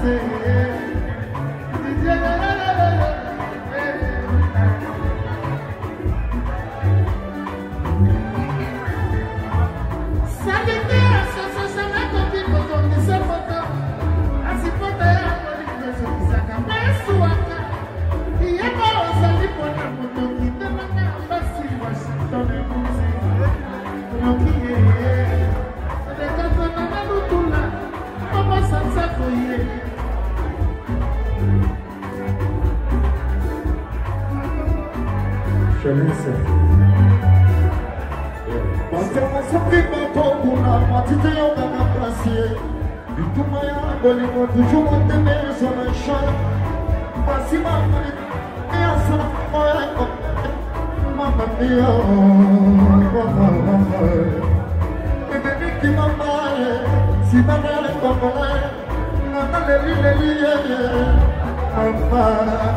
Shalisa. Wasema soki bakokuna matite yoga na plasie bituma ya bolingo tujuma temeso na sha basi mama ya sana moya mama mia mama mama bebe biki mama si mama le mama nana le li le li ye mama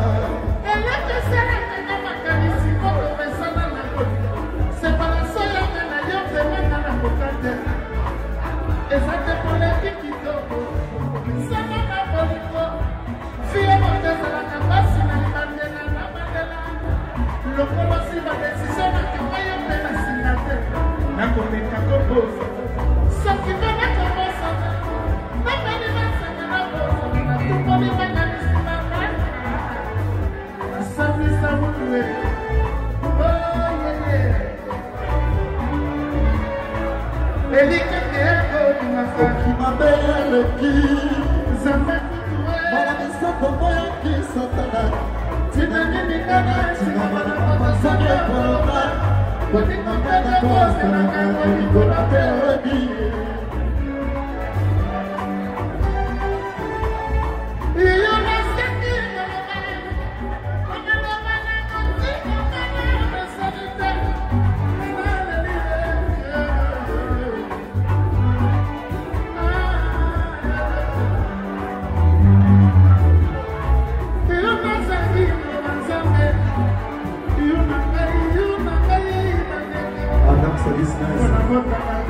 eza te poleki kitoko sama na bolingo fie moto ezalaka mpasi na libandela na bandela lokolo si badesizio nakanga yo mpe na singa te nakomeka kobosa soki mpe nakobosana napeli basanga na bosana natukoli banga lisima nasambisa mutue oyeye elikenge yakodimaka soki mabeleki nzambe kutue bana misoko moyaki satana tina nini ngana tina bana bamasani ekoloba koninga mpete kosalaka kolikolo te odi iyo nasengi omeloba na motima ngana nasali te iyo nazangi nzambe iyo na ngai iyo na ngai bandeke Adam Salis Nice.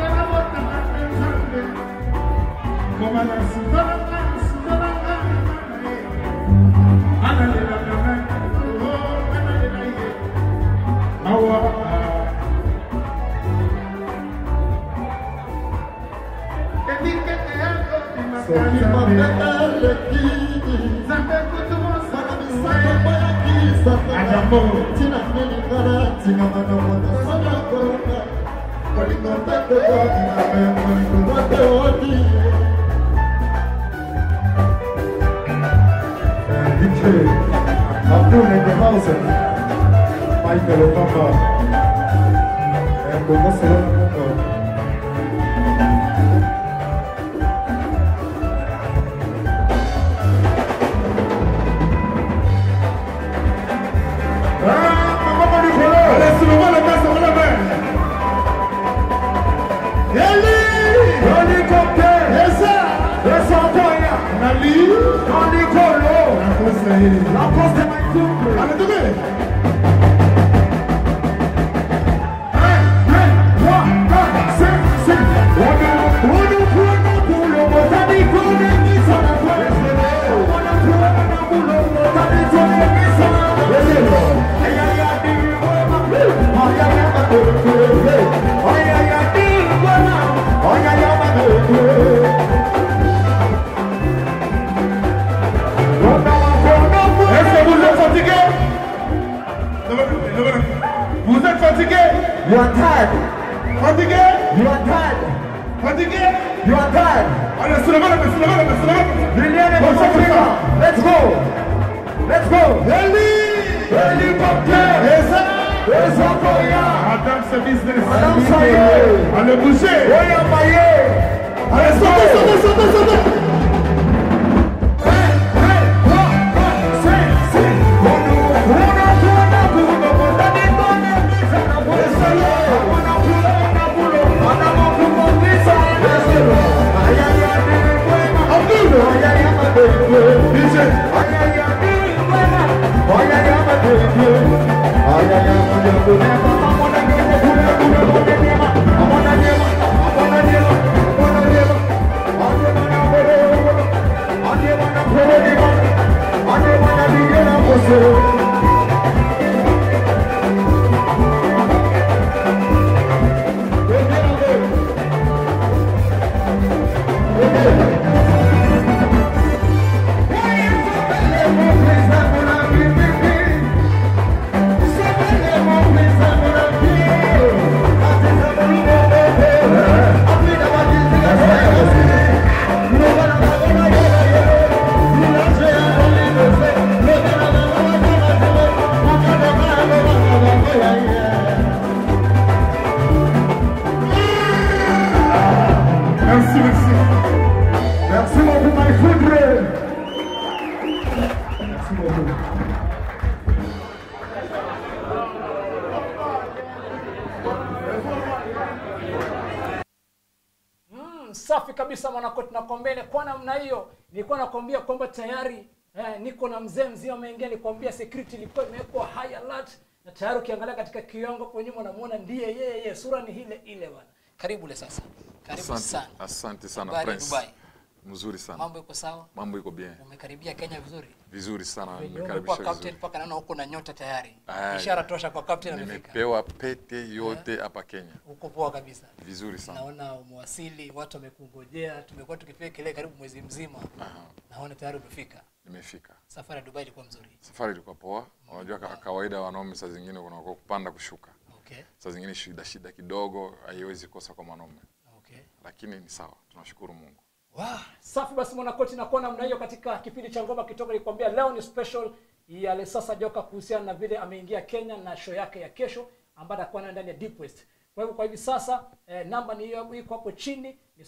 soki mabeleki bana misoko moyaki satana tina nilingana tina bana mwana sana koloka kolingo mpete kodina me molingo wote odi Uh, DJ Abdul in the house. Michael Obama. And Bongo Salon Bongo. La poste mai tumbe Est-ce que vous êtes fatigué Vous êtes fatigué You are tired. Fatigué You are tired. Fatigué You are tired. Allez, soulevez la main, soulevez la main, soulevez la main. Liliane Comme ça, comme ça. Let's go. Let's go. Heli Hélicoptère. Et ça Les employés. Madame, c'est business. Madame, ça y est. Allez, bougez Oya Maye. Allez, sautez, sautez, sautez, sautez Thank you. Merci, merci. Merci beaucoup, my foudre. Merci beaucoup. Mm, safi kabisa mwanakoti nakwambia kwa namna hiyo nilikuwa nakwambia kwamba tayari eh, niko na mzee mzima ameingia nikwambia security ilikuwa imewekwa high alert na tayari ukiangalia katika kiongo kwa nyuma unamuona ndiye yeye sura ni ile ile bwana karibu le sasa karibu Asante, sana asante sana Habari Prince. Dubai. Mzuri sana. mambo iko sawa Mambo iko bien. umekaribia kenya vizuri Vizuri sana. Venye umekuwa Nimekaribisha captain vizuri. mpaka naona huko na nyota tayari Aya. ishara tosha kwa captain amefika Nimepewa pete yote hapa Kenya. uko poa kabisa Vizuri sana. naona umewasili watu wamekungojea tumekuwa tukipiga kelele karibu mwezi mzima Aha, naona tayari umefika nimefika. safari ya dubai ilikuwa mzuri Safari ilikuwa poa. Unajua ka- kawaida wanaume saa zingine kuna kupanda kushuka. okay Saa zingine shida shida kidogo haiwezi kosa kwa mwanaume. okay Lakini ni sawa. Tunashukuru Mungu. Wow. Safi basi mwanakoti nakuwa namna hiyo katika kipindi cha ngoma kitoka nilikwambia leo ni special ya Lesasa Joka kuhusiana na vile ameingia Kenya na show yake ya kesho ambayo atakuwa nayo ndani ya Deep West. Kwa hivyo kwa hivi sasa eh, namba ni hiyo iko hapo chini ni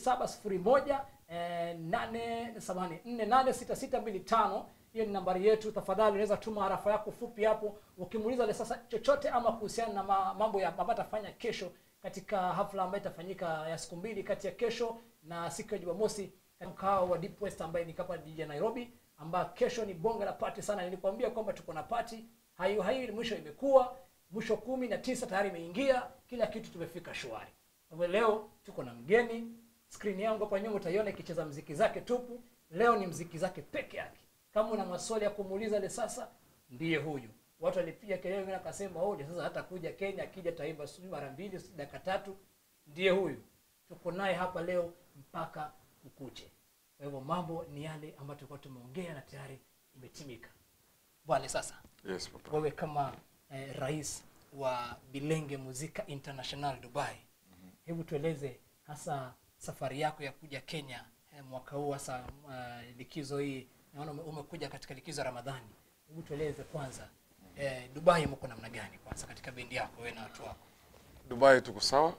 0701 eh, 8 samahani 486625 hiyo ni nambari yetu tafadhali unaweza tuma harafa yako fupi hapo ukimuuliza Lesasa chochote ama kuhusiana na ma- mambo ya ambayo atafanya kesho katika hafla ambayo itafanyika ya siku mbili kati ya kesho na siku ya Jumamosi katika mkao wa Deep West ambaye ni hapa jiji la Nairobi, ambayo kesho ni bonge la party sana. Nilikwambia kwamba tuko na party hayo hayo, mwisho imekuwa mwisho kumi na tisa tayari imeingia, kila kitu tumefika shwari. Kwa hivyo leo tuko na mgeni, screen yangu hapa nyuma utaiona ikicheza mziki zake tupu. Leo ni mziki zake peke yake. Kama una maswali ya kumuuliza le sasa, ndiye huyu. Watu walipiga kelele, wengine akasema oh, sasa hata kuja Kenya, akija taimba sijui mara mbili sijui dakika tatu. Ndiye huyu, tuko naye hapa leo mpaka ukuche. Kwa hivyo mambo ni yale ambayo tulikuwa tumeongea na tayari imetimika. Bwana sasa, Yes, papa. wewe kama eh, rais wa Bilenge Muzika International Dubai, hebu tueleze hasa safari yako ya kuja Kenya eh, mwaka huu hasa uh, likizo hii. Naona ume- umekuja katika likizo ya Ramadhani. Hebu tueleze kwanza eh, Dubai mko namna gani kwanza katika bendi yako wewe na watu wako? Dubai tuko sawa.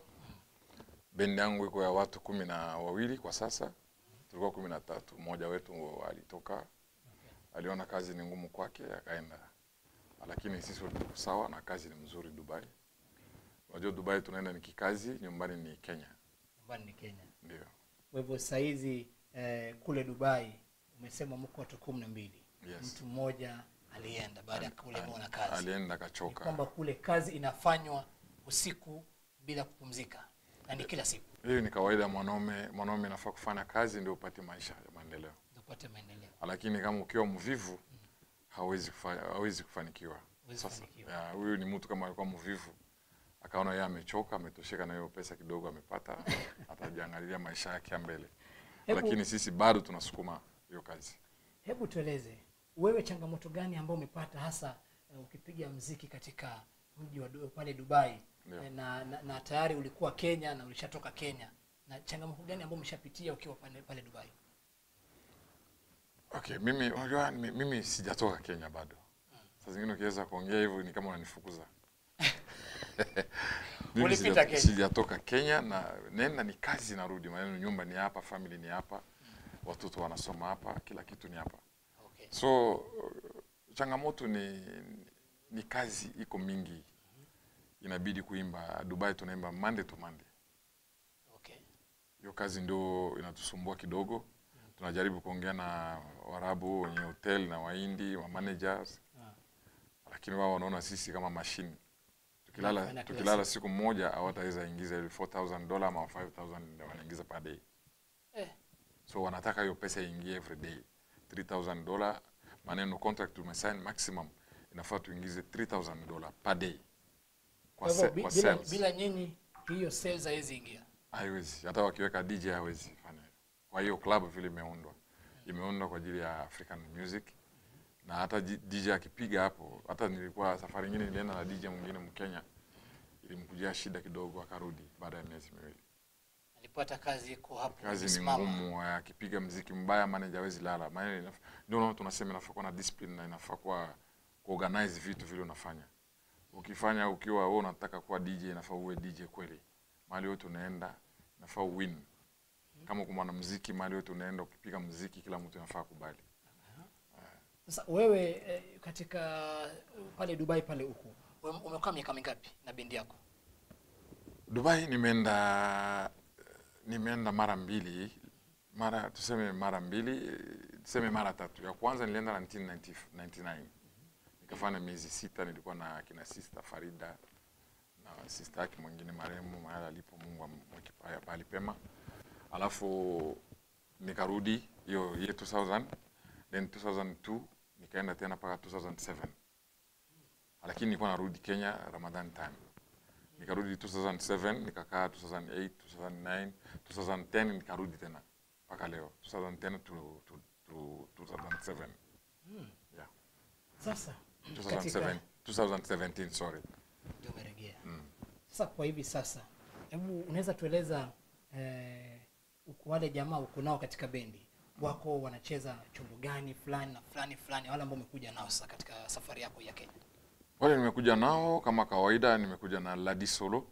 Bendi yangu iko ya watu kumi na wawili kwa sasa. Tulikuwa kumi na tatu. Mmoja wetu alitoka, aliona kazi ni ngumu kwake akaenda, lakini sisi wote tuko sawa na kazi ni mzuri Dubai. Unajua Dubai tunaenda ni kikazi, nyumbani ni Kenya, Nyumbani ni Kenya. ndio. Kwa hivyo saa hizi eh, kule Dubai umesema mko watu kumi na mbili. Yes. Mtu mmoja alienda baada ya kulemewa na kazi. Alienda Ni akachoka. kwamba kule kazi inafanywa usiku bila kupumzika na ni kila siku Hiyo ni kawaida, mwanaume mwanaume anafaa kufanya kazi ndio upate maisha ya maendeleo, ndio upate maendeleo. lakini kama ukiwa mvivu hawezi kufa, hawezi kufanikiwa. Huwezi Sasa kufanikiwa. ya, huyu ni mtu kama alikuwa mvivu, akaona yeye amechoka, ametosheka na hiyo pesa kidogo amepata, atajiangalilia maisha yake ya mbele. Hebu- Lakini sisi bado tunasukuma hiyo kazi. Hebu tueleze wewe, changamoto gani ambayo umepata hasa uh, ukipiga mziki katika mji wa Du- pale Dubai Ndio. Eh, na, na, na tayari ulikuwa Kenya na ulishatoka Kenya, na changamoto gani ambayo umeshapitia ukiwa pale, pale Dubai? Okay, mimi unajua mi- mimi sijatoka Kenya bado. Saa zingine ukiweza kuongea hivyo ni kama unanifukuza. Mimi Ulipita sija- Kenya. Sijatoka Kenya na nenda ni kazi narudi, maneno nyumba ni hapa, family ni hapa, watoto wanasoma hapa, kila kitu ni hapa. Okay. So uh, changamoto ni ni kazi iko mingi, inabidi kuimba. Dubai tunaimba Monday to Monday. Okay. Hiyo kazi ndio inatusumbua kidogo. Tunajaribu kuongea na Warabu wenye hotel na Wahindi wa managers, Ah. lakini wao wanaona sisi kama machine. Tukilala Wanafanya kila tukilala siku moja hawataweza ingiza ile 4000 dola ama 5000 ndio wanaingiza per day. Eh. So wanataka hiyo pesa iingie every day. 3000 dola maneno contract tumesign maximum inafaa tuingize 3000 dola per day kwa, Kwa hivyo se, bi- kwa bila, sales bila nyinyi hiyo sales haiwezi ingia. haiwezi hata wakiweka DJ hawezi fanya hivyo. Kwa hiyo club vile imeundwa imeundwa kwa ajili ya African music na hata G- DJ akipiga hapo, hata nilikuwa safari nyingine nilienda na DJ mwingine Mkenya, ilimkujia shida kidogo, akarudi baada ya miezi miwili. Alipata kazi iko hapo. Kazi ni imesimama. ngumu, akipiga mziki mbaya manager hawezi lala. Maana inaf- ndio unaona tunasema inafaa kuwa na discipline na inafaa kuwa kuorganize vitu vile unafanya. Ukifanya ukiwa wewe unataka kuwa DJ, inafaa uwe DJ kweli. Mahali yote unaenda inafaa uwin. Kama kwa mwanamuziki, mahali yote unaenda ukipiga muziki, kila mtu inafaa kubali. Sasa wewe eh, katika pale Dubai pale huko ume- umekaa miaka mingapi na bendi yako? Dubai nimeenda nimeenda mara mbili, mara tuseme mara mbili, tuseme mara tatu. Ya kwanza nilienda 1999 nikafanya miezi sita, nilikuwa na kina sister Farida na sister yake mwingine marehemu mahali alipo, Mungu amweke pa- pahali pema. Alafu nikarudi hiyo year 2000 then 2002 nikaenda tena mpaka 2007 lakini nilikuwa narudi Kenya Ramadan time nikarudi 2007 nikakaa 2008 2009 2010 nikarudi tena mpaka leo 2010 to, to, to 2007 yeah Sasa 2007 katika 2017 sorry ndio umerejea. Sasa kwa hivi sasa, hebu unaweza tueleza eh, uko wale jamaa uko nao katika bendi wako wanacheza chombo gani fulani na fulani fulani, wale ambao umekuja nao sasa katika safari yako ya Kenya? wale nimekuja nao kama kawaida nimekuja na Ladi Solo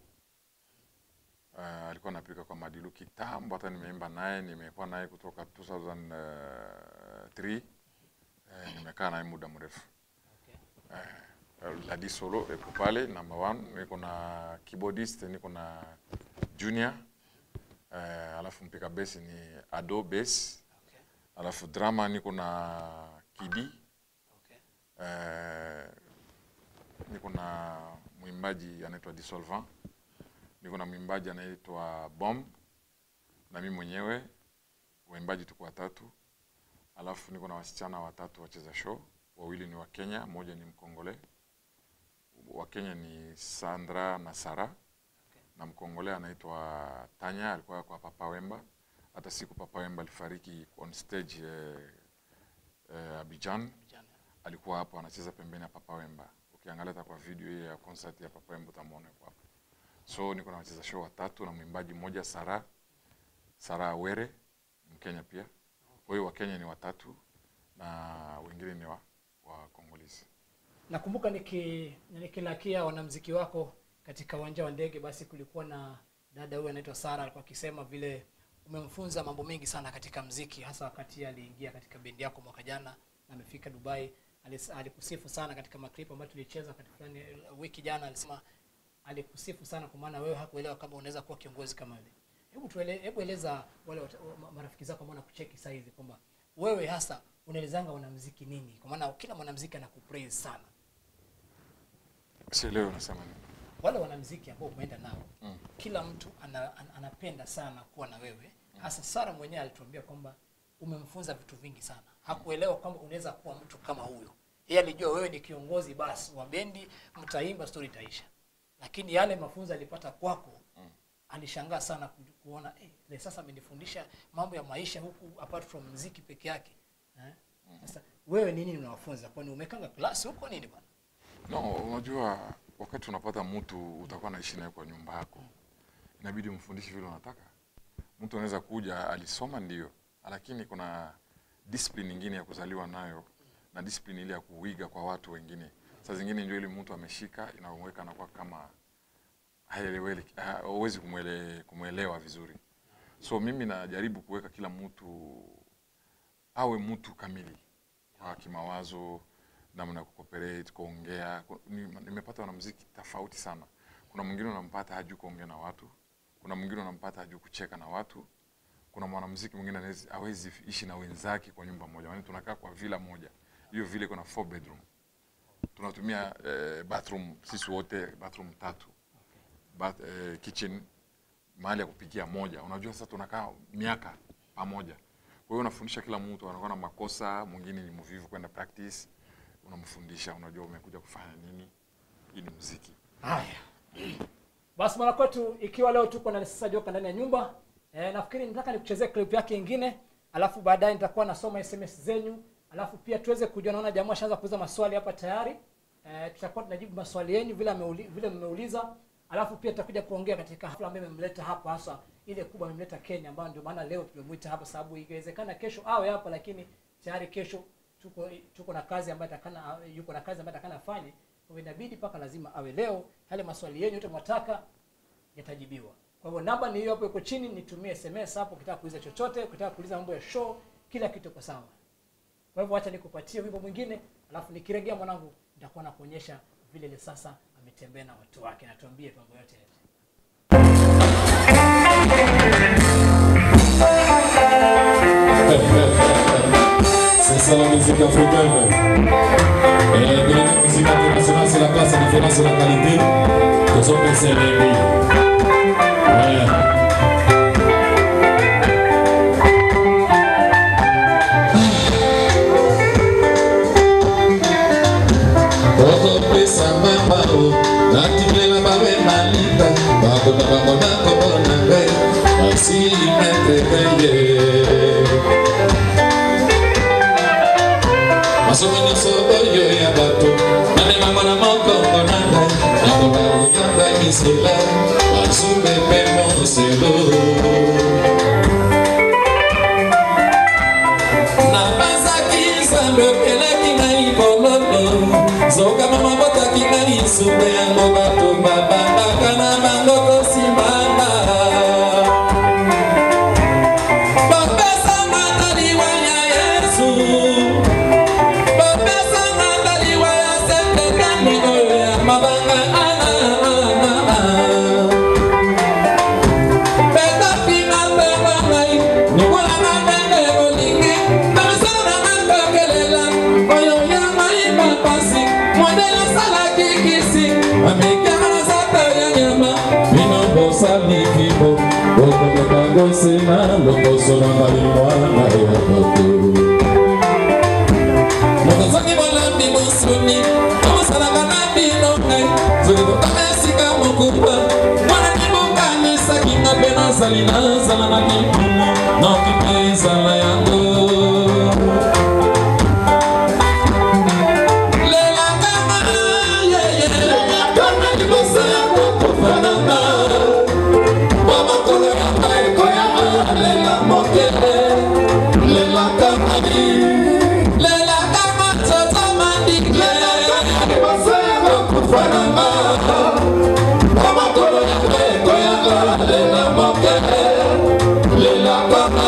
uh, alikuwa anapika kwa Madilu kitambo hata nimeimba naye nimekuwa naye kutoka 2003 uh, nimekaa naye muda mrefu Okay. uh, Ladi Solo iko pale number one. Niko na keyboardist, niko na Junior uh, alafu mpika bass ni Ado bass, Okay. alafu drama niko na Kidi Okay. uh, niko na mwimbaji anaitwa Dissolvant, niko na mwimbaji anaitwa Bomb na mimi mwenyewe, waimbaji tuko watatu, alafu niko na wasichana watatu wacheza show, wawili ni wa Kenya, mmoja ni Mkongole. Wa Kenya ni Sandra na Sara na Mkongole anaitwa Tanya, alikuwa kwa Papa Wemba. Hata siku Papa Wemba alifariki on stage eh, eh, Abidjan Vijana. alikuwa hapo anacheza pembeni ya Papa Wemba. Ukiangalia hata kwa video hiyo ya concert ya Papa Wemba utamwona yuko hapo. So niko na wacheza show watatu na mwimbaji mmoja Sara Sara Awere Mkenya pia. Kwa hiyo Wakenya ni watatu na wengine ni wa, wa Kongolese. Nakumbuka niki nikilakia wanamziki wako katika uwanja wa ndege, basi kulikuwa na dada huyu anaitwa Sara, alikuwa akisema vile umemfunza mambo mengi sana katika mziki, hasa wakati aliingia katika bendi yako mwaka jana na amefika Dubai. Alis- Alikusifu sana katika maklip ambayo tulicheza wakati fulani eh, wiki jana, alisema alikusifu sana kwa maana wewe hakuelewa kama unaweza kuwa kiongozi kama yule. Hebu tuele, hebu eleza wale wat- ma- marafiki zako ambao nakucheki saa hizi kwamba wewe hasa unaelezanga wanamziki nini, kwa maana kila mwanamziki anakupraise sana Sielewi unasema nini. wale wanamziki ambao umeenda nao Mm. kila mtu ana, an, anapenda sana kuwa na wewe hasa Sara mwenyewe alituambia kwamba umemfunza vitu vingi sana hakuelewa kwamba unaweza kuwa mtu kama huyo yeye alijua wewe ni kiongozi basi wa bendi mtaimba story itaisha lakini yale mafunzo alipata kwako alishangaa sana ku- kuona eh, le sasa amenifundisha mambo ya maisha huku apart from mziki peke yake eh? sasa wewe nini unawafunza kwani umekanga klasi huko nini bwana No, unajua wakati unapata mtu utakuwa naishi naye kwa nyumba yako, inabidi umfundishe vile unataka. Mtu anaweza kuja alisoma ndio, lakini kuna discipline nyingine ya kuzaliwa nayo na discipline ile ya kuiga kwa watu wengine. Saa zingine ndio ile mtu ameshika inamweka anakuwa kama haeleweki, ha- hauwezi kumwele, kumwelewa vizuri. So mimi najaribu kuweka kila mtu awe mtu kamili kwa kimawazo, namna ya kucooperate, kuongea. Ku- ni- Nimepata wanamuziki tofauti sana. Kuna mwingine unampata hajui kuongea na watu, kuna mwingine unampata hajui kucheka na watu, kuna mwanamuziki mwingine hawezi- hawezi ishi na wenzake kwa nyumba moja, yaani tunakaa kwa villa moja. Hiyo vile iko na four bedroom, tunatumia eh, bathroom sisi wote bathroom tatu bath, eh, kitchen mahali ya kupikia moja. Unajua sasa tunakaa miaka pamoja, kwa Kwa hiyo unafundisha kila mtu, anakuwa na makosa, mwingine ni mvivu kwenda practice, unamfundisha, unajua umekuja kufanya nini. Hii ni muziki. Haya. Basi mwana kwetu, ikiwa leo tuko na sasa Joka ndani ya nyumba e, nafikiri nataka nikuchezee clip yake ingine, alafu baadaye nitakuwa nasoma SMS zenyu, alafu pia tuweze kujua. Naona jamaa ashaanza kuuliza maswali hapa tayari e, tutakuwa tunajibu maswali yenu vile ameuli, vile mmeuliza, alafu pia tutakuja kuongea katika hafla ambayo imemleta hapa, hasa ile kubwa imemleta Kenya, ambayo ndio maana leo tumemwita hapa, sababu ikiwezekana kesho awe hapa, lakini tayari kesho tuko tuko na kazi ambayo atakana yuko na kazi ambayo atakana afanye kwa hivyo inabidi mpaka lazima awe leo. Yale maswali yenu yote mwataka yatajibiwa. Kwa hivyo namba ni hiyo hapo, iko chini, nitumie SMS hapo ukitaka kuuliza chochote, ukitaka kuuliza mambo ya show, kila kitu iko sawa. Kwa hivyo acha nikupatie wimbo mwingine, alafu nikiregea mwanangu, nitakuwa nakuonyesha vile ile sasa ametembea na watu wake, na tuambie mambo yote yote. C'est ça la musique africaine. Et de la musique internationale, c'est la classe, la différence, c'est la qualité. Nous sommes des ennemis. Ouais. okopesa mama o natimela babe malita bakota bango na kombo na ngai basili metreye masomo nyonso oyo ya bato nanemango na mokongo na ngai nakoka koyamba misela bazumbe mpe moselo napesaki nzambe okelaki ngai bololo zokama mabotaki ngai supe yango bato babandaka na bango kosimanga bapesanga na liwa ya yesu bapesanga na liwa ya sekekani oyo ya mabanga ana betapinga mpengo ngai nikolanga ndenge olingi na misala na ngai kokelela oyo ya ngai mapasi modele asalaki kisi amikama na zata ya nyama bino bosali kibo bokomeka gosena lokoso na ngai mwana ya bato mokozangi bolambi mosuni amosalaka na bino ngai soki totama esika mokupa mwana kibukanisaki nga mpe nazali nazala na libumu noki mpe ezala yango lelakama yeye lelakama liboso ya kokofananga mpo makolo ya ngai koyanga lela mokele lelakama lelakama tata mandike liboso ya kokofananga mpo makolo ya ngai koyanga lela mokele lelakama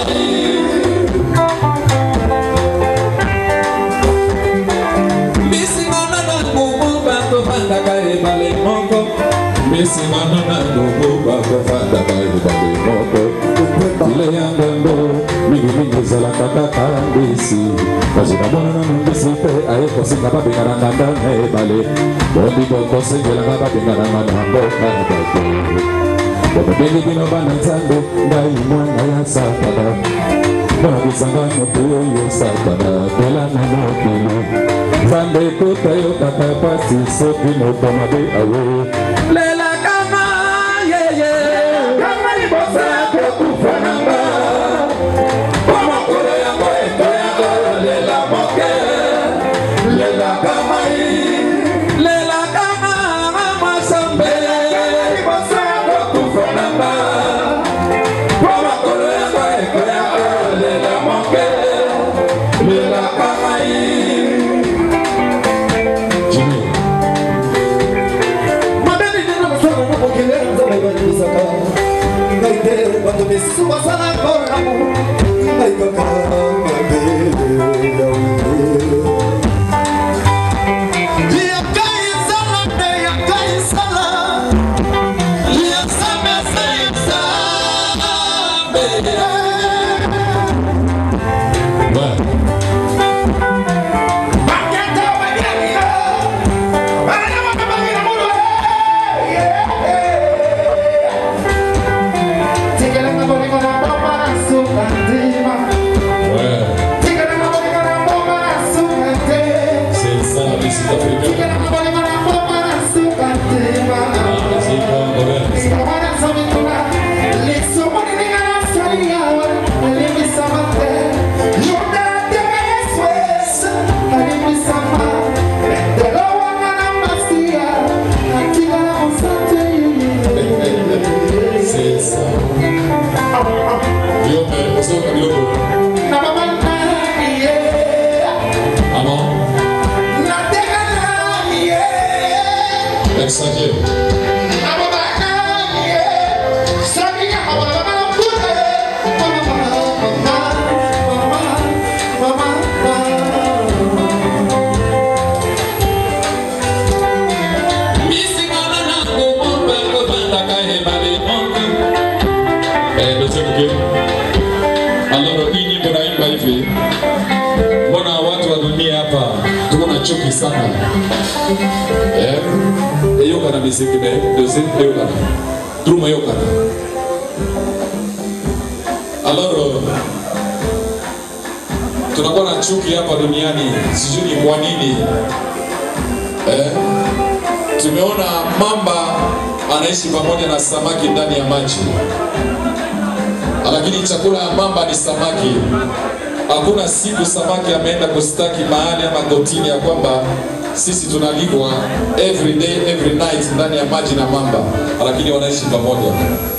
bisingana na ngubu bakofandaka ebale moko bisingana na ngubu bakofandaka ebale moko ile ya ngambo mingimingi ezalaka kaka mbisi kasi namonana na mbisi mpe aye kosinga babengana nganda na ebale bondi bokosengelanga babengananga na mboka bato bobebengi bino bana nzambe ngai mwana ya satana mwana bisanga moto oyo satana pela na mokili nzambe ekota yokaka pasi soki moto mabe awe lelakama yeye kama liboso ya kokufa nanga po mokolo yango ekoyaka lela moke lelakama lelakama masambe liboso ya kokufa nanga po mokolo yango ekoyaka lela moke lelakama Jimmy. mabeli nino mosolo mokokele nzambe ebanimisaka ngai te bato misusu basala koramu ngai kaka mabele yawe chuki sana eh eyokana miziki ne deuxième eyokana truma eyokana alors tunakuwa na chuki hapa duniani sijui ni kwa nini eh? tumeona mamba anaishi pamoja na samaki ndani ya maji lakini chakula ya mamba ni samaki hakuna siku samaki ameenda kustaki mahali ama kotini ya kwamba sisi tunalipwa every day every night ndani ya maji na mamba lakini wanaishi pamoja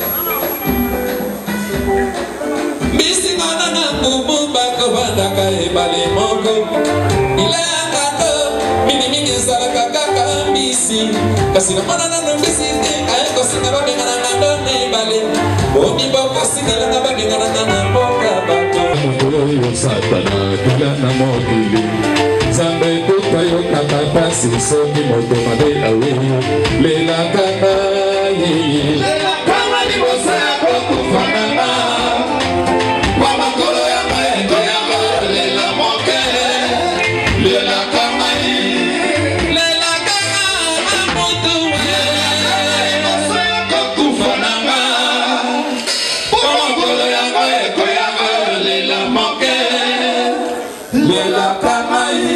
bisingana na ngubu bako bandaka ebale moko ilayakaka mingimingi ezalaka kaka mbisi kasi namona nano mbisi te ayekosinga babengananga ndona ebale omi bokosingelanga babengananga na mboka bato moto oyo satana tula na mokili nzambe kuta yokaka pasi soki moto mabe awe lelaka na ye kama liboso ya kokufanana kwa makolo ya maendo yango lela moke lelaka ngai lelaka na mutu liboso ya kokufanana kwa makolo yango ekoyanga lela moke lelaka ngai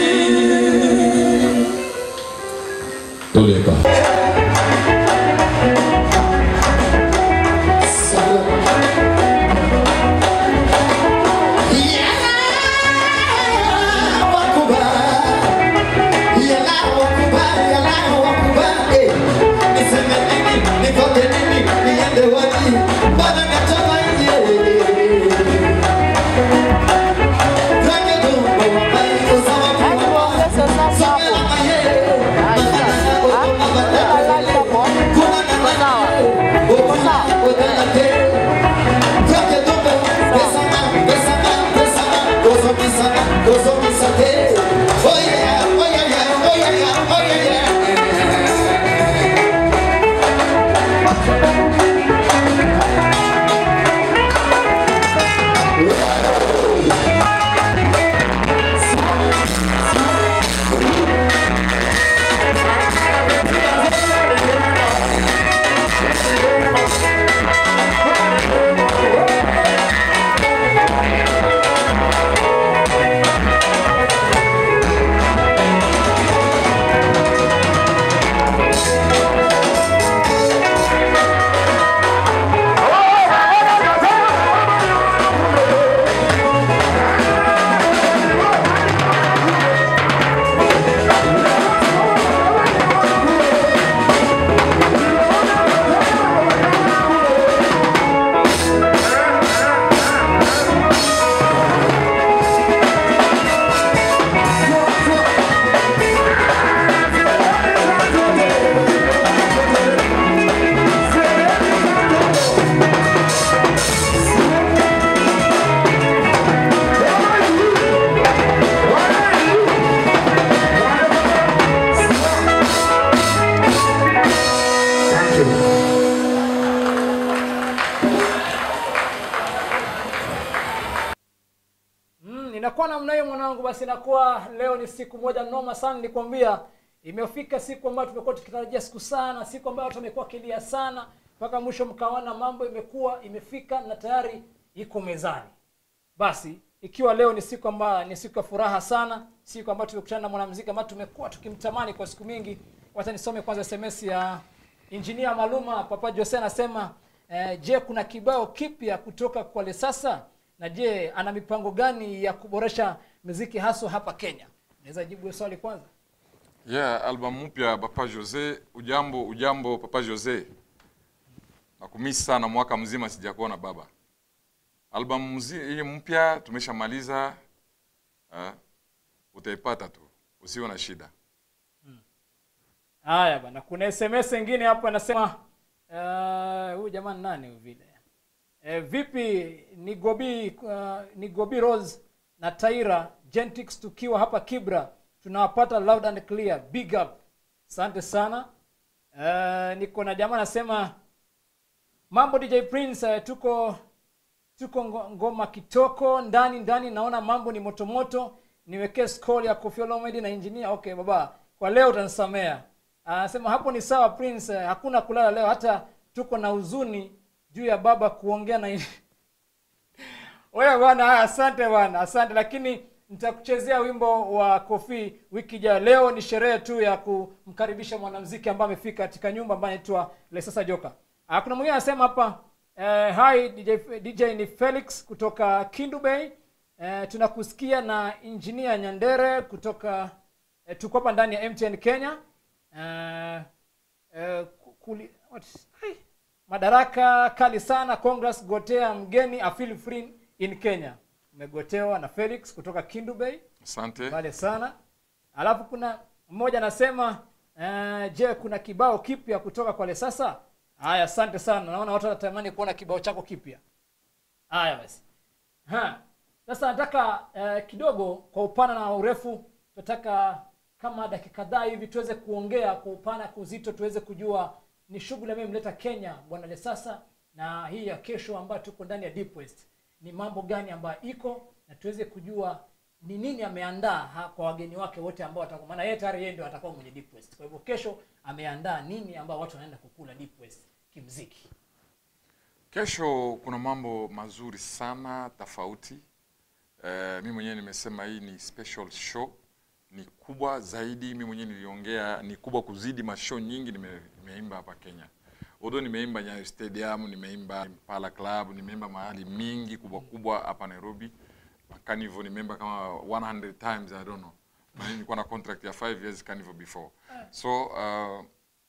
toleka Oh yeah, oh yeah, yeah, oh yeah, yeah, oh yeah, yeah. Mm, inakuwa namna hiyo mwanangu, basi inakuwa leo ni siku moja noma sana. Nilikwambia imefika siku ambayo tumekuwa tukitarajia siku sana, siku ambayo watu wamekuwa kilia sana, mpaka mwisho mkaona mambo imekuwa imefika na tayari iko mezani. Basi ikiwa leo ni siku ambayo ni siku ya furaha sana, siku ambayo tumekutana na mwanamuziki ambaye tumekuwa tukimtamani kwa siku mingi. Wacha nisome kwanza SMS ya Engineer Maluma Papa Jose anasema eh, je, kuna kibao kipya kutoka kwa Lesasa na je, ana mipango gani ya kuboresha muziki haswa hapa Kenya? Naweza jibu hiyo swali kwanza. yeah album mpya papa jose ujambo ujambo papa jose nakumisi sana mwaka mzima sijakuona baba album mzi- hii mpya tumeshamaliza uh, utaipata tu usiwe na shida Haya bana, kuna SMS ingine hapo anasema eh, huyu jamaa ni nani huyu vile? Eh, vipi ni Gobi uh, ni Gobi Rose na Taira Gentix tukiwa hapa Kibra tunawapata loud and clear. Big up. Asante sana. Uh, niko na jamaa anasema mambo DJ Prince uh, tuko tuko ngo- ngoma kitoko ndani ndani naona mambo ni motomoto niwekee scroll ya Koffi Olomide na engineer okay baba kwa leo utanisamea anasema hapo ni sawa prince eh, hakuna kulala leo hata tuko na huzuni juu ya baba kuongea na wewe bwana haya, asante bwana asante lakini nitakuchezea wimbo wa kofi wiki ijayo leo ni sherehe tu ya kumkaribisha mwanamziki ambaye amefika katika nyumba ambayo anaitwa lesasa joka Ah, kuna mwingine anasema hapa eh, hi DJ, dj ni felix kutoka kindu bay eh, tunakusikia na injinia nyandere kutoka eh, tuko hapa ndani ya mtn kenya eh, eh, ku- kuli, what, Hai. madaraka kali sana congress gotea mgeni afil free in kenya umegotewa na felix kutoka kindu bay asante pale sana alafu kuna mmoja anasema uh, je kuna kibao kipya kutoka kwa lesasa haya asante sana naona watu wanatamani kuona kibao chako kipya haya basi Ha. sasa nataka uh, kidogo kwa upana na urefu tunataka kama dakika kadhaa hivi tuweze kuongea kwa upana kwa uzito tuweze kujua ni shughuli ambayo imeleta kenya bwana lesasa na hii ya kesho ambayo tuko ndani ya deep west ni mambo gani ambayo iko na tuweze kujua ni nini ameandaa ha- kwa wageni wake wote ambao watakuwa maana yeye tayari yeye ndio atakuwa mwenye deep west kwa hivyo kesho ameandaa nini ambao watu wanaenda kukula deep west kimziki Kesho kuna mambo mazuri sana tofauti. Uh, mi mwenyewe nimesema hii ni special show, ni kubwa zaidi. Mi mwenyewe niliongea ni kubwa kuzidi mashow nyingi nime, nimeimba hapa Kenya. Although nimeimba Nyayo Stadium, nimeimba Impala Club, nimeimba mahali mingi kubwa kubwa hapa Nairobi. Carnival nimeimba kama 100 times I don't know. Na nilikuwa na contract ya 5 years Carnival before. So uh,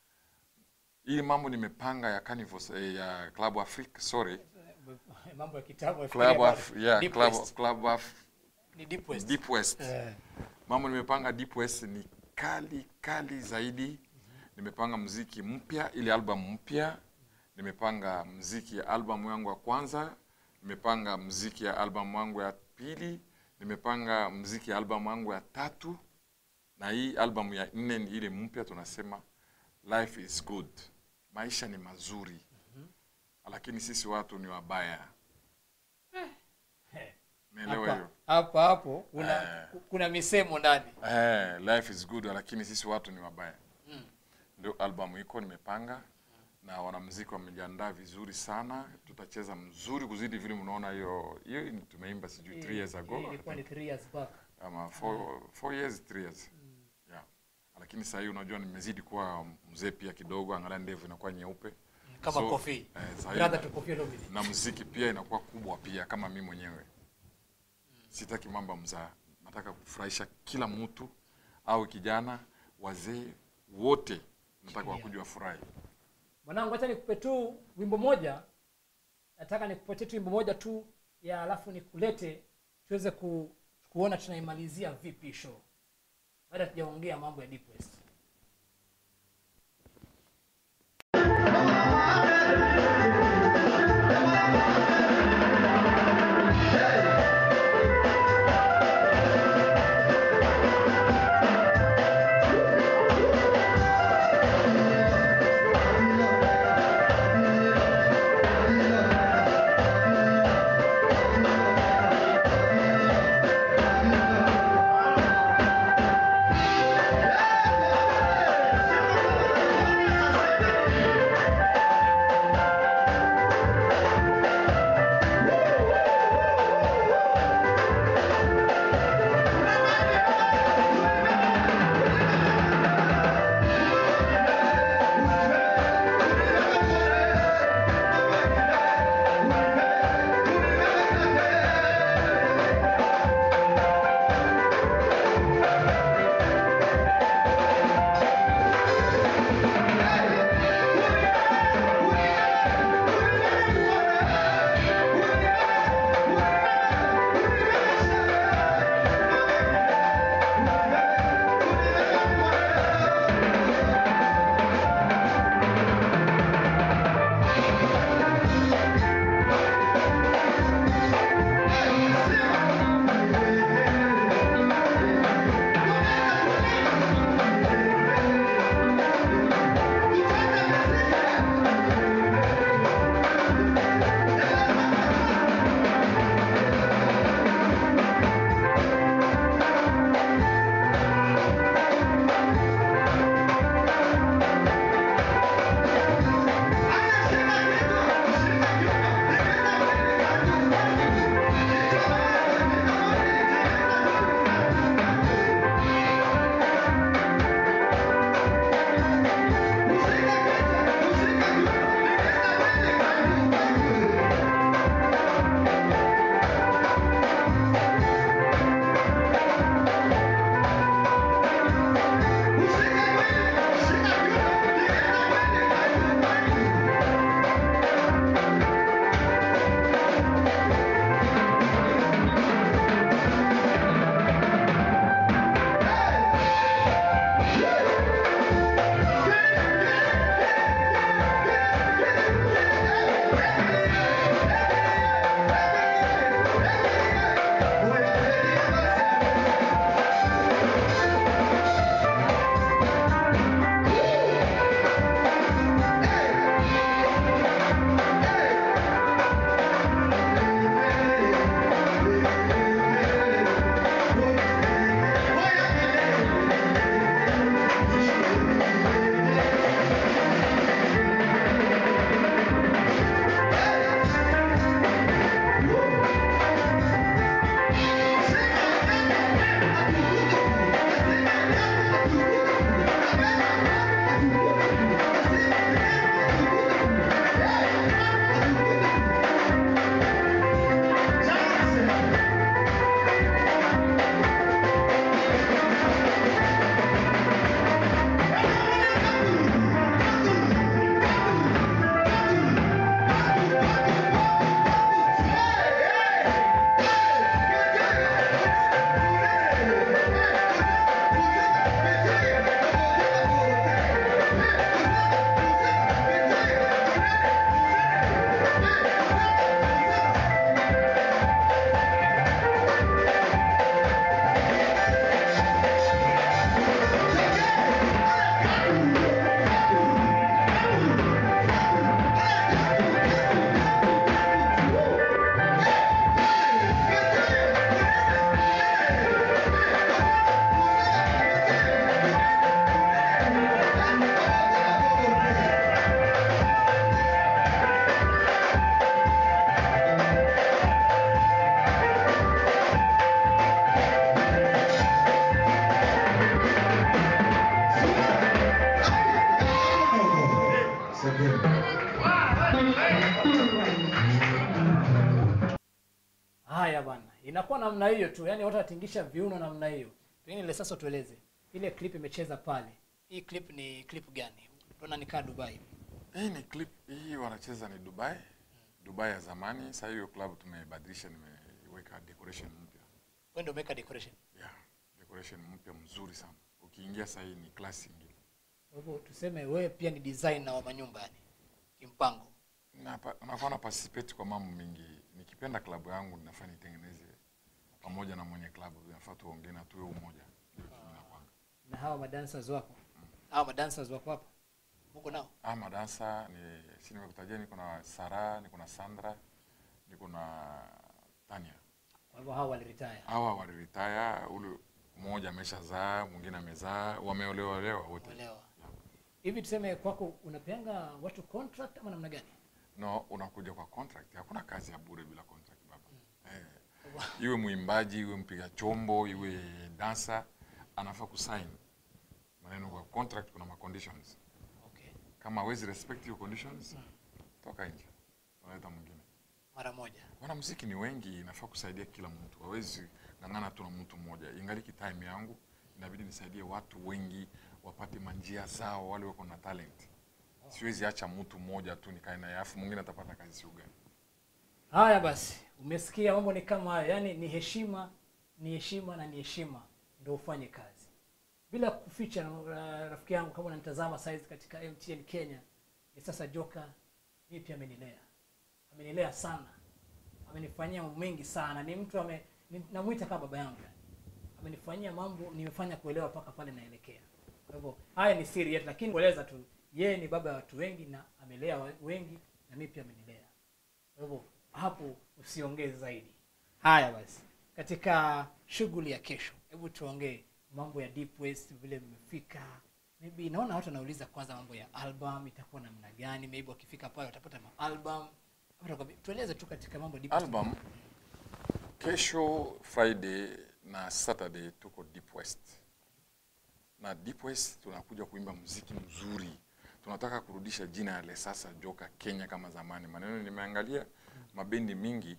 hii mambo nimepanga ya Carnival eh, ya Club Afrique, sorry. mambo ya kitabu Club Af, yeah, Deep Club, West. Club Af, ni deep west Deep West. Eh. Mambo nimepanga Deep West ni kali kali zaidi. Nimepanga mziki mpya, ile album mpya. Nimepanga mziki ya album yangu ya kwanza. Nimepanga mziki ya album yangu ya pili. Nimepanga mziki ya album yangu ya tatu. Na hii album ya nne ni ile mpya tunasema life is good. Maisha ni mazuri. Lakini sisi watu ni wabaya. Umeelewa hapa hiyo? hapa hapo kuna Eh. kuna misemo ndani Eh, life is good lakini sisi watu ni wabaya. Ndio albamu iko nimepanga na wanamuziki wamejiandaa vizuri sana. Tutacheza mzuri kuzidi vile mnaona hiyo hiyo ni- tumeimba sijui 3 years ago Hii I ilikuwa ni think. three years back ama 4 years 3 years. Yeah. Lakini sasa hii unajua nimezidi kuwa mzee pia kidogo, angalia ndevu inakuwa nyeupe. kama So, kofi eh, sasa hii- brother to Koffi Olomide na muziki pia inakuwa kubwa pia kama mi mwenyewe sitaki mambo ya mzaa nataka kufurahisha kila mtu au kijana wazee wote nataka wakuja wafurahi mwanangu acha nikupe tu wimbo moja nataka nikupatie tu wimbo moja tu ya alafu nikulete tuweze ku, kuona tunaimalizia vipi show baada tujaongea mambo ya deep west Yeah. inakuwa namna hiyo tu yani watu watingisha viuno namna hiyo pengine ile sasa tueleze ile clip imecheza pale hii clip ni clip gani unaona nikaa dubai Hii ni clip hii wanacheza ni Dubai. Dubai ya zamani. Sasa hiyo club tumebadilisha, nimeweka decoration mpya. wewe ndio umeweka decoration Yeah, decoration mpya mzuri sana. Ukiingia sasa hii ni class nyingine. kwa hivyo tuseme wewe pia ni designer wa manyumba yani kimpango Na nakuwa na participate kwa mambo mengi. Nikipenda klabu yangu ninafaa nitengeneze pamoja na mwenye klabu, inafaa tuongee na tuwe umoja. Ndio kimi nakwanga. na hawa madancers wako hawa madancers wako hapa mko nao Ah, madansa ni si nimekutajia, niko na Sara, niko na Sandra, niko na Tania. kwa hivyo hawa waliretire Hawa waliretire, ule mmoja ameshazaa, mwingine amezaa, wameolewa olewa wote. olewa hivi tuseme kwako unapeanga watu contract ama namna gani No, unakuja kwa contract. Hakuna kazi ya bure bila contract baba. Eh, iwe mwimbaji, iwe mpiga chombo, iwe dansa, anafaa kusign maneno kwa contract. Kuna ma conditions, okay kama hawezi respect hiyo conditions, toka nje, unaleta mwingine. mara moja Wanamuziki ni wengi, inafaa kusaidia kila mtu, hawezi ng'ang'ana tu na mtu mmoja. Ingaliki time yangu inabidi nisaidie watu wengi wapate manjia zao, wale wako na talent. Siwezi acha mtu mmoja tu nikae naye afu mwingine atapata kazi sio gani. haya basi umesikia mambo ni kama hayo yaani ni heshima ni heshima na ni heshima ndio ufanye kazi bila kuficha uh, rafiki yangu kama unanitazama saizi katika mtn kenya ni sasa joka mimi pia amenilea amenilea sana amenifanyia mambo mengi sana ni mtu ame ni- namwita kama baba yangu yani. amenifanyia mambo nimefanya kuelewa mpaka pale naelekea kwa hivyo haya ni siri yetu lakini kueleza tu yeye ni baba ya watu wengi na amelea wa- wengi na mimi pia amenilea kwa hivyo hapo usiongee zaidi haya basi katika shughuli ya kesho hebu tuongee mambo ya deep west vile mmefika maybe naona watu wanauliza kwanza mambo ya album itakuwa namna gani maybe wakifika pale watapata maalbum Watakwambia- tueleze tu katika mambo ya deep West. Album kesho Friday na Saturday tuko Deep West, na Deep West tunakuja kuimba muziki mzuri. Tunataka kurudisha jina ya Lesasa Joka Kenya kama zamani. Maneno nimeangalia mabendi mingi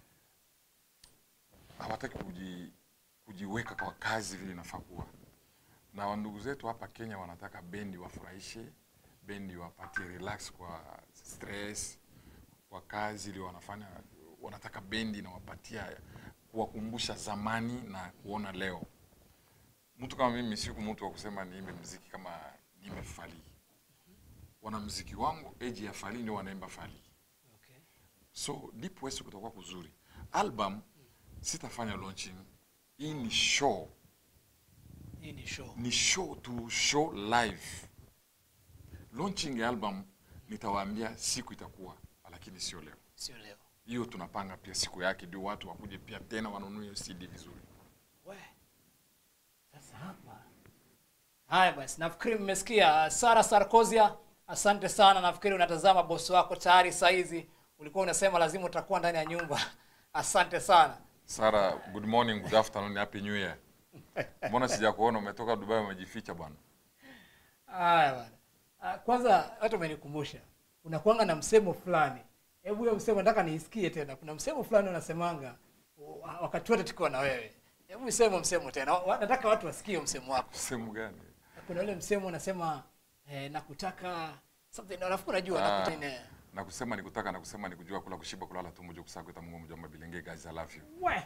hawataki kuji, kujiweka kwa kazi vile inafaa kuwa, na wandugu zetu hapa Kenya wanataka bendi wafurahishe, bendi wapatie relax kwa stress kwa kazi ile wanafanya, wanataka bendi inawapatia kuwakumbusha zamani na kuona leo. Mtu kama mimi siku mtu wa kusema niimbe mziki kama niimbe Fally. Wanamziki wangu eji ya Fally ndio wanaimba Fally. okay. So Deep West kutakuwa kuzuri. Album sitafanya launching. Hii ni show, hii ni show ni show to show live. Launching ya album nitawaambia siku itakuwa, lakini sio leo. sio leo hiyo tunapanga pia siku yake ndio watu wakuje pia tena wanunue hiyo CD vizuri. we sasa hapa haya basi nafikiri mmesikia sara sarkozia asante sana nafikiri unatazama bosi wako tayari saizi ulikuwa unasema lazima utakuwa ndani ya nyumba asante sana Sara, good morning, good afternoon, happy new year. Mbona sijakuona umetoka Dubai umejificha bwana? haya bwana Ah, kwanza hata umenikumbusha unakuanga na msemo fulani hebu hiyo msemo nataka niisikie tena kuna msemo fulani unasemanga wa- wakati wote tukiwa na wewe hebu sema msemo tena Wa- nataka watu wasikie msemo wako Sehemu gani? kuna ule msemo unasema eh, nakutaka something alafu unajua Ah. nakutaka ine Na kusema nikutaka na kusema nikujua kula kushiba kulala tumbo juu kusakweta Mungu mjomba bilenge guys I love you. we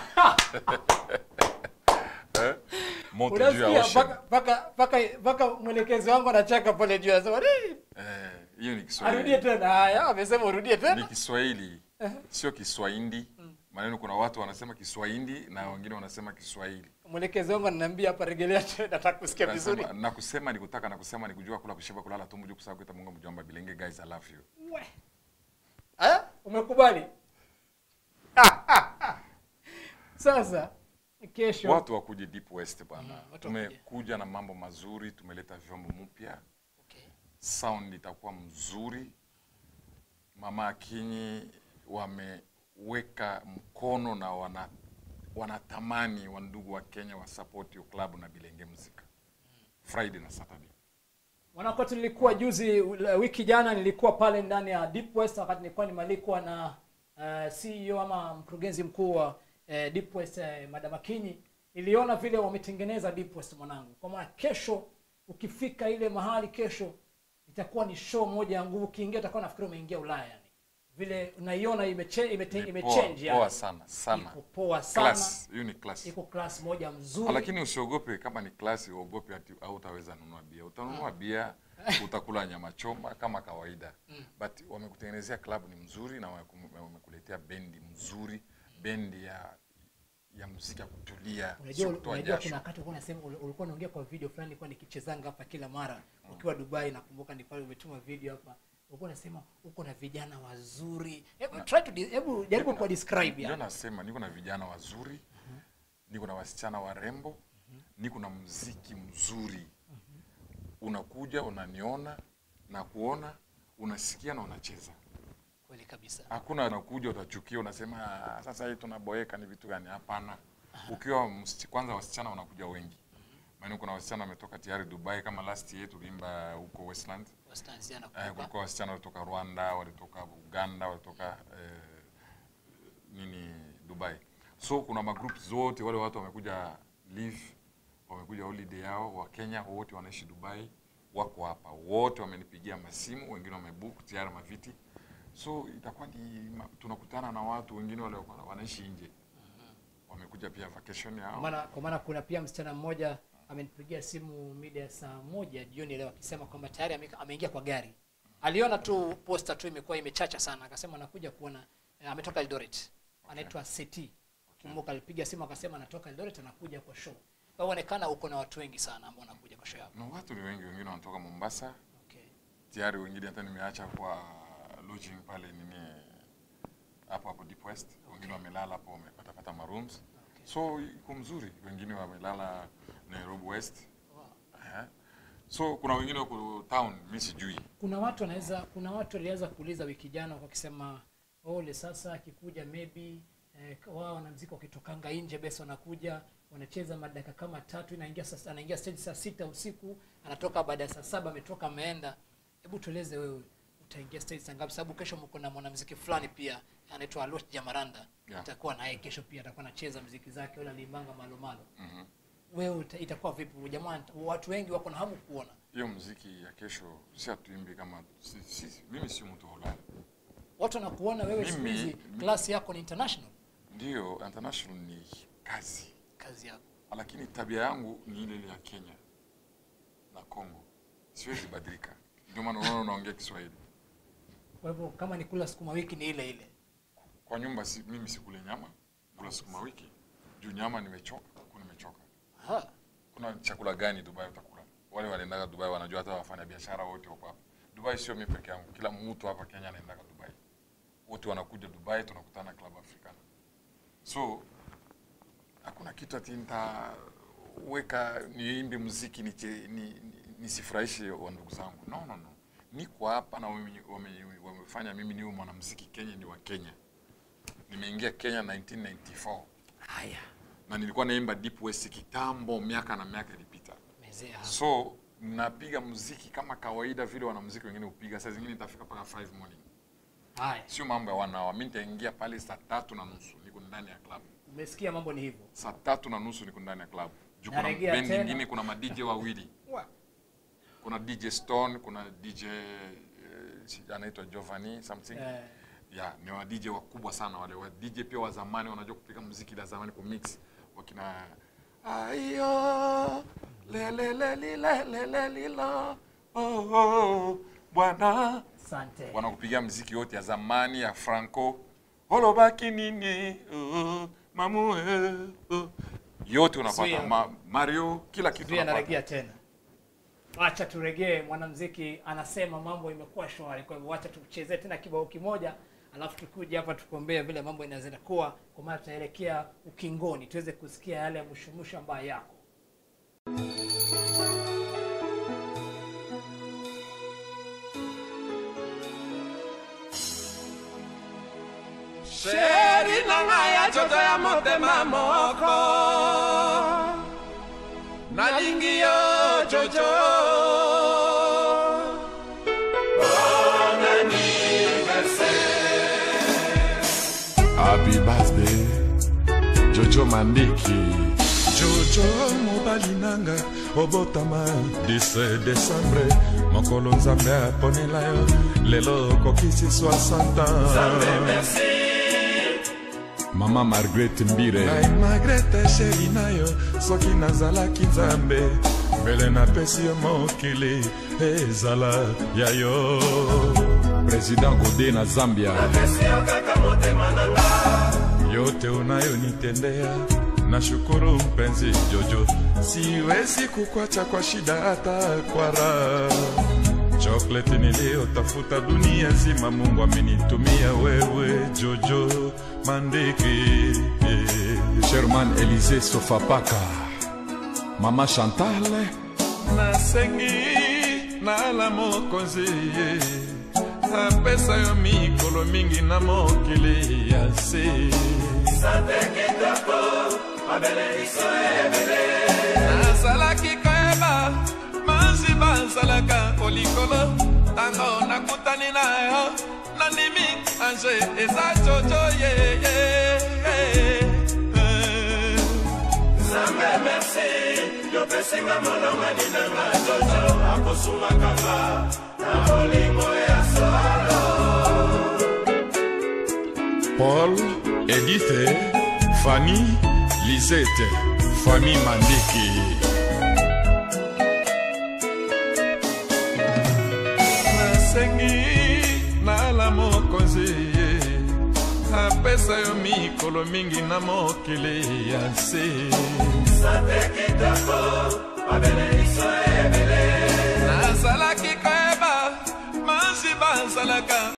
Eh? Moto juu ya unasikia ocean. mpaka mpaka mpaka mpaka mwelekezi wangu anacheka pale juu anasema "Ii, Eh, hiyo ni arudie Kiswahili. tena haya amesema urudie Ni tena Kiswahili. Sio Kiswahili. Maneno kuna watu wanasema Kiswahili na wengine wanasema Kiswahili. mwelekezi wangu ananiambia hapa regelea tena nataka kusikia vizuri Nasema, na kusema nikutaka na kusema nikujua kula kushiba kulala tumbo juu kusakweta Mungu mjomba bilenge guys I love you. We. Eh? umekubali sasa kesho watu wakuje deep west bana Mm, watu wakuje. tumekuja na mambo mazuri tumeleta vyombo mpya okay. sound itakuwa mzuri mama akinyi wameweka mkono na wana wanatamani wandugu wa kenya wasupport hiyo club na bilenge muzika friday na saturday Mwanakwetu nilikuwa juzi uh, wiki jana nilikuwa pale ndani ya Deep West wakati nilikuwa nimealikwa na uh, CEO ama mkurugenzi mkuu wa eh, Deep West eh, Madam Akinyi niliona vile wametengeneza Deep West mwanangu kwa maana kesho ukifika ile mahali kesho itakuwa ni show moja ya nguvu ukiingia utakuwa nafikiri umeingia Ulaya yani vile unaiona imeche, imete, Ni imechange poa, poa yani sana sana iko poa sana class hiyo ni class iko class moja Ah, mzuri lakini usiogope kama ni klasi uogope ati au utaweza nunua bia utanunua bia utakula nyama choma kama kawaida but wamekutengenezea club ni mzuri na wameku- wamekuletea bendi mzuri bendi ya ya muziki ya kutulia unajua sio kutoa unajua jasho kuna wakati ulikuwa unasema ul- ulikuwa unaongea kwa video fulani nilikuwa nikichezanga hapa kila mara ukiwa Dubai nakumbuka ni pale umetuma video hapa ulikuwa unasema uko na vijana wazuri hebu try to de- hebu jaribu kwa describe ndio yani nasema niko na vijana wazuri niko na wasichana warembo niko na mziki mzuri unakuja unaniona na kuona unasikia na unacheza kweli kabisa hakuna unakuja utachukia unasema "Ah, sasa hii tunaboeka ni vitu gani hapana ukiwa msichi- kwanza wasichana wanakuja wengi maana kuna wasichana wametoka tayari dubai kama last year tuliimba huko westland Wastani eh, nakumbuka kulikuwa wasichana walitoka rwanda walitoka uganda walitoka eh, nini dubai so kuna magroup zote wale watu wamekuja live wamekuja holiday yao wa kenya wote wanaishi dubai wako hapa wote wamenipigia masimu wengine wamebook tayari maviti so itakuwa ni ma- tunakutana na watu wengine wale wako- wanaishi nje wamekuja pia vacation kwa yao maana kwa maana kuna pia msichana mmoja amenipigia simu mida ya saa moja jioni leo akisema kwamba tayari ame- ameingia kwa gari aliona tu posta tu imekuwa imechacha sana akasema anakuja kuona eh, ametoka Eldoret anaitwa Seti kumbuka alipiga simu akasema anatoka Eldoret anakuja kwa show kwa hiyo onekana uko na watu wengi sana ambao wanakuja kwa show yako na watu ni wengi wengine wanatoka mombasa okay tayari wengine hata nimeacha kwa lodging pale nini hapo hapo deep west wengine wamelala hapo wamepatapata marooms so iko mzuri wengine wamelala nairobi west Eh. so kuna wengine wako town mi sijui kuna watu wanaweza kuna watu waliweza kuuliza wiki jana wakisema ole sasa akikuja maybe eh, wao wanamziki wakitokanga nje basi wanakuja wanacheza madaka kama tatu inaingia sasa anaingia stage saa sita usiku anatoka baada ya saa saba ametoka ameenda hebu tueleze wewe utaingia stage saa ngapi sababu kesho mko na mwanamuziki fulani pia anaitwa Alosh Jamaranda Yeah. itakuwa naye kesho pia atakuwa anacheza muziki zake wala limbanga malo malo Mhm. wewe uta- itakuwa vipi jamaa watu wengi wako na hamu kuona hiyo mziki ya kesho si hatuimbi kama si, si, mimi si mtu holala watu wanakuona wewe siku Mimi- hizi klasi yako ni international ndio international ni kazi kazi yako lakini tabia yangu ni ile ile ya kenya na congo siwezi badilika ndio maana unaona unaongea kiswahili kwa hivyo kama ni kula sukuma wiki ni ile ile kwa nyumba si, mimi sikule nyama kula sukuma wiki juu nyama nimechoka kuku nimechoka Aha. kuna chakula gani dubai utakula wale wanaendaga dubai wanajua hata wafanya biashara wote wako hapa dubai sio mimi peke yangu kila mtu hapa kenya anaendaga dubai wote wanakuja dubai tunakutana club africana so hakuna kitu ati nitaweka niimbe muziki niche- ni, ni, nisifurahishe wa ndugu zangu no, no, no. niko hapa na wame- wame- wamefanya mimi niwe mwanamuziki kenya ni wa kenya nimeingia kenya 1994 haya na nilikuwa naimba deep west kitambo miaka na miaka ilipita mezea hapa so napiga muziki kama kawaida vile wanamuziki wengine hupiga saa zingine itafika mpaka 5 morning haya sio mambo ya one hour mi nitaingia pale saa tatu na nusu niko ndani ya club umesikia mambo ni hivyo saa tatu na nusu niko ndani ya club juu kuna Narejea bendi tena. nyingine kuna madj wawili kuna dj stone kuna dj eh, si- anaitwa giovanni something eh, ya ni wa DJ wakubwa sana wale wa DJ pia wa zamani wanajua kupiga muziki la zamani ku mix wakina ayo lelelelilelelelilo oh, oh, bwana asante wanakupigia muziki yote ya zamani ya Franco holobaki nini oh, mamu eh, oh. yote unapata Zuia. Ma, Mario kila kitu pia unapata naregea tena wacha turegee mwanamziki anasema mambo imekuwa shwari kwa hivyo wacha tuchezee tena kibao kimoja alafu tukuje hapa tukuombea vile mambo inaweza kuwa kwa maana tutaelekea ukingoni tuweze kusikia yale mushumushu ambayo yako sheri na ngai ya nzoto ya motema moko nalingi yo jojo Happy birthday jojo mandiki jojo mobali nanga obotama 10 desembre mokolo nzambe aponela yo lelo okokisi 60 ans mama margaret mbire ngai magrete sheri na yo soki nazalaki nzambe mbele napesi yo mokili ezala ya yo président gode na zambia yote unayonitendea na shukuru mpenzi jojo siwezi kukwacha kwa shida hata kwa raha chokleti niliyotafuta dunia zima mungu amenitumia wewe jojo mandiki sherman elise sofapaka mama chantal nasengi nala mokonzi ye apesa yo mikolo mingi na mokili ya se nazalaki koyeba manzi bazalaka kolikolo ntango nakutani na yo nandimi ange eza jojo yeye Nzambe merci yopesinga molongani nanga jojo akosungakanga na bolingo ya solo paul edithe fani lisete fami mandiki nasengi nala mokonzi ye apesa yo mikolo mingi na mokili ya se sante kitoko babeleliso ebele nazalaki koyeba manzi bazalaka